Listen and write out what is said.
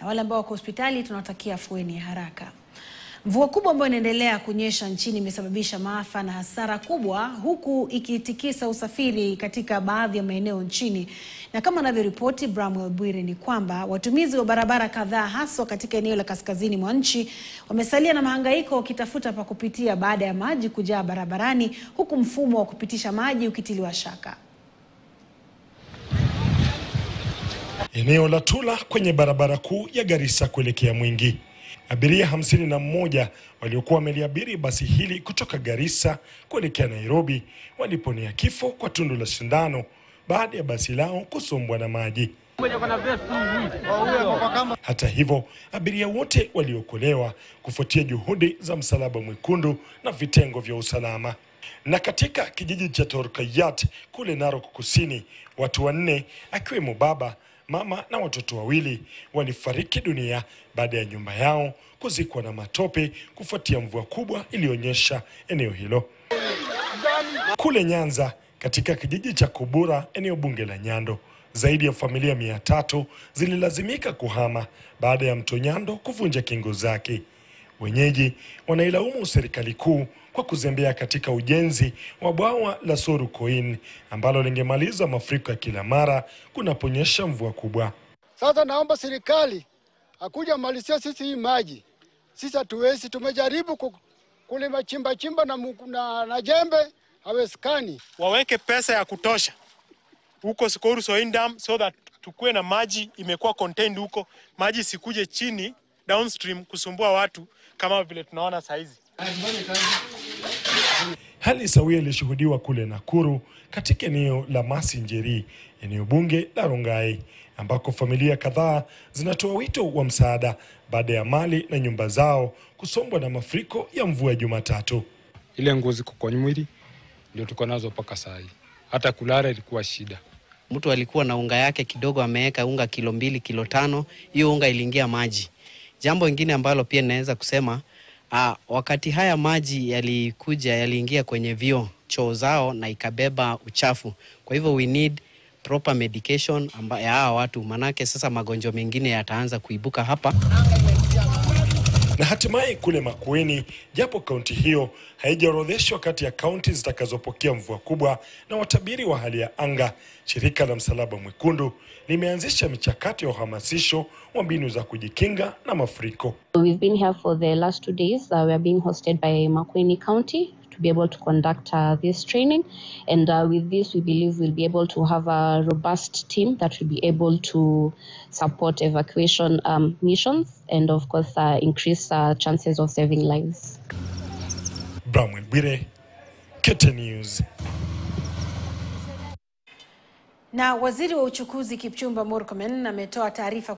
na wale ambao wako hospitali tunawatakia afueni ya haraka. Mvua kubwa ambayo inaendelea kunyesha nchini imesababisha maafa na hasara kubwa huku ikitikisa usafiri katika baadhi ya maeneo nchini. Na kama anavyoripoti Bramwell Bwire ni kwamba watumizi wa barabara kadhaa haswa katika eneo la kaskazini mwa nchi wamesalia na mahangaiko wakitafuta pa kupitia baada ya maji kujaa barabarani huku mfumo wa kupitisha maji ukitiliwa shaka. Eneo la Tula kwenye barabara kuu ya Garissa kuelekea Mwingi. Abiria hamsini na mmoja waliokuwa wameliabiri basi hili kutoka Garissa kuelekea Nairobi waliponea kifo kwa tundu la sindano baada ya basi lao kusombwa na maji. Hata hivyo, abiria wote waliokolewa kufuatia juhudi za Msalaba Mwekundu na vitengo vya usalama. Na katika kijiji cha Torkayat kule Narok Kusini, watu wanne akiwemo baba mama na watoto wawili walifariki dunia baada ya nyumba yao kuzikwa na matope kufuatia mvua kubwa iliyonyesha eneo hilo. Kule Nyanza, katika kijiji cha Kubura, eneo bunge la Nyando, zaidi ya familia mia tatu zililazimika kuhama baada ya mto Nyando kuvunja kingo zake. Wenyeji wanailaumu serikali kuu kwa kuzembea katika ujenzi wa bwawa la Soru Koin ambalo lingemaliza mafuriko ya kila mara kunaponyesha mvua kubwa. Sasa naomba serikali akuja malizia sisi hii maji. Sisi hatuwezi, tumejaribu ku- kulima chimba chimba na, mu- na, na jembe hawezekani. waweke pesa ya kutosha huko Skoru Soin Dam so that tukuwe na maji imekuwa contained huko, maji isikuje chini downstream kusumbua watu kama vile tunaona saizi. Hali sawia ilishuhudiwa kule Nakuru katika eneo la Masinjeri, eneo bunge la Rongai, ambako familia kadhaa zinatoa wito wa msaada baada ya mali na nyumba zao kusombwa na mafuriko ya mvua ya Jumatatu. ile nguo ziko kwa mwili ndio tuko nazo mpaka saa hii. Hata kulala ilikuwa shida. mtu alikuwa na unga yake kidogo, ameweka unga kilo mbili, kilo tano, hiyo unga iliingia maji. Jambo ingine ambalo pia ninaweza kusema aa, wakati haya maji yalikuja, yaliingia kwenye vyoo choo zao na ikabeba uchafu. Kwa hivyo we need proper medication amba, ya hawa watu, manake sasa magonjwa mengine yataanza kuibuka hapa. Na hatimaye kule Makueni, japo kaunti hiyo haijaorodheshwa kati ya kaunti zitakazopokea mvua kubwa na watabiri wa hali ya anga, shirika la Msalaba Mwekundu limeanzisha michakato ya uhamasisho wa mbinu za kujikinga na mafuriko. We've been here for the last two days. Uh, we are being hosted by Makueni County to be able to conduct uh, this training. And uh, with this, we believe we'll be able to have a robust team that will be able to support evacuation um, missions and, of course, uh, increase uh, chances of saving lives. Bramwell Bwire, Kete News. Na waziri wa uchukuzi Kipchumba Murkomen ametoa taarifa